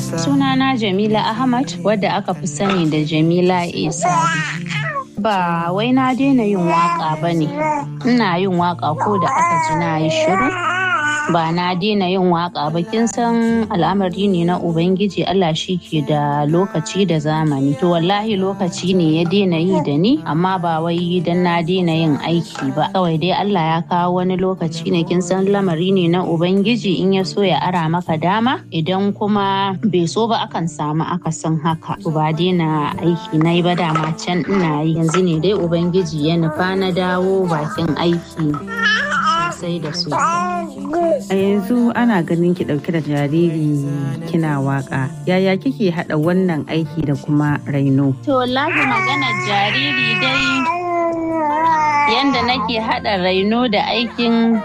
Sunana Jamila Ahmad wadda aka fi sani da Jamila Isa. Ba wai na daina yin waka ba ne. Ina yin waka ko da aka ji na yi shiru. Ba na daina yin waka ba kin san al'amari ne na Ubangiji Allah shi ke da lokaci da zamani. To wallahi lokaci ne ya daina yi da ni amma ba wai dan na daina yin aiki ba. Kawai dai Allah ya kawo wani lokaci ne kin san lamari ne na Ubangiji in ya so ya ara maka dama idan kuma bai so ba akan samu akasin haka. To ba daina aiki na yi ba dama can ina yi yanzu ne dai Ubangiji ya nufa na dawo bakin aiki sosai da sosai. A yanzu ana ganin ki ɗauke da jariri kina waka. Yaya kike haɗa wannan aiki da kuma raino? To wallahi maganar jariri dai yanda nake haɗa raino da aikin